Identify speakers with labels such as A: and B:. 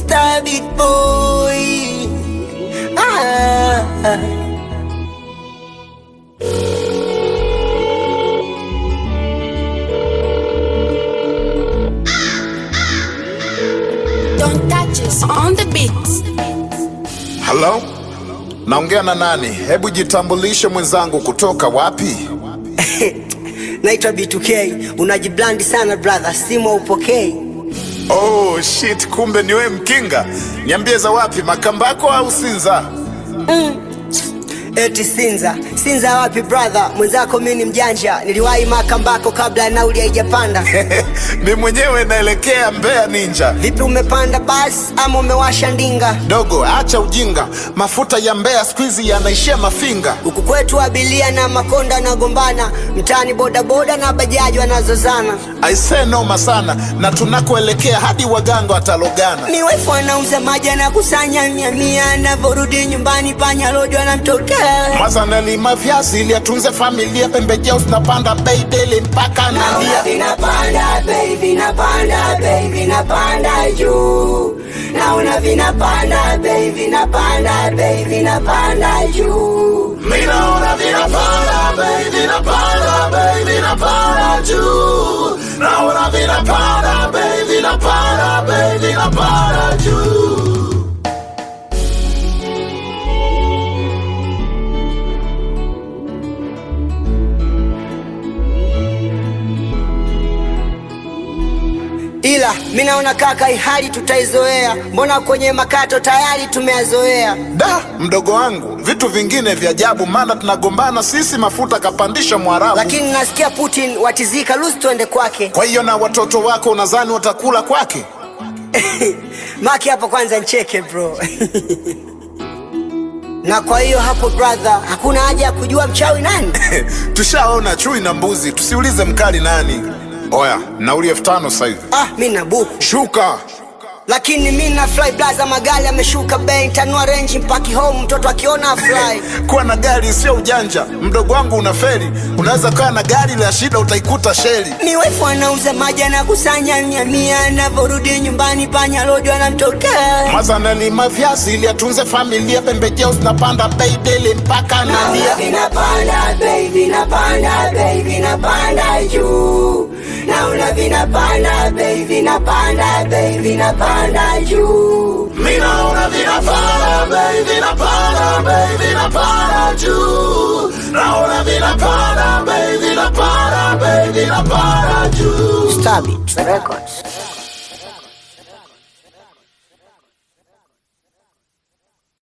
A: Star big boy. Ah.
B: Don't touch us on the beats.
C: Halo, naongea na nani? Hebu jitambulishe mwenzangu, kutoka wapi?
A: Naitwa B2K. Unajiblandi sana brother, simu upokei.
C: Oh shit, kumbe ni wewe Mkinga. Niambie za wapi, Makambako au Sinza?
A: Eti Sinza. Sinza wapi brother? Mwenzako mimi ni mjanja. Niliwahi Makambako kabla ya nauli haijapanda.
C: Mi mwenyewe naelekea Mbeya Ninja.
A: Vipi umepanda basi ama umewasha ndinga?
C: Dogo, acha ujinga, mafuta ya Mbeya siku hizi yanaishia Mafinga.
A: Huku kwetu abilia na makonda wanagombana, mtaani bodaboda na bajaji wanazozana.
C: Aisee, noma sana, na tunakoelekea hadi waganga watalogana.
A: Miwefu anauza maji anakusanya mia mia, anavyorudi nyumbani panya rojo anamtokea.
C: Mwaza nalima viazi ili atunze familia, pembejeo zinapanda bei daily mpaka
A: Naona
C: nalia.
A: vinapanda bei, vinapanda bei, vinapanda juu. Naona vinapanda bei, vinapanda bei, vinapanda juu.
C: Mi naona vinapanda bei, vinapanda bei, vinapanda juu. Naona vinapanda bei, vinapanda bei, vinapanda juu.
A: Ila mi naona kaka, hii hali tutaizoea, mbona kwenye makato tayari tumeyazoea.
C: Da, mdogo wangu, vitu vingine vya ajabu, maana tunagombana sisi, mafuta kapandisha Mwarabu.
A: Lakini nasikia Putin watizika, lusi tuende kwake.
C: Kwa hiyo na watoto wako unadhani watakula kwake?
A: Maki hapo kwanza ncheke bro. na kwa hiyo hapo brother, hakuna haja ya kujua mchawi nani.
C: Tushaona chui na mbuzi, tusiulize mkali nani. Oya, nauli elfu tano sasa hivi.
A: Ah, mi na buku
C: Shuka.
A: lakini mi na fly blaza, magari ameshuka bei, ntanua renji mpaki home, mtoto akiona fly.
C: Kuwa na gari sio ujanja, mdogo wangu unaferi. Unaweza kuwa na gari la shida, utaikuta sheli.
A: Miwefu anauza maji anakusanya mia mia, anavyorudi nyumbani panya rojo anamtokea.
C: Maza nalima viazi ili atunze familia, pembejeo zinapanda bei daily mpaka
A: Naona
C: nalia.
A: vinapanda bei, vinapanda bei, vinapanda juu. Naona vinapanda bei, vinapanda bei, vinapanda juu.
C: Mi naona vinapanda bei, vinapanda bei, vinapanda juu. Naona vinapanda bei, vinapanda bei, vinapanda juu.
A: Stabit Records.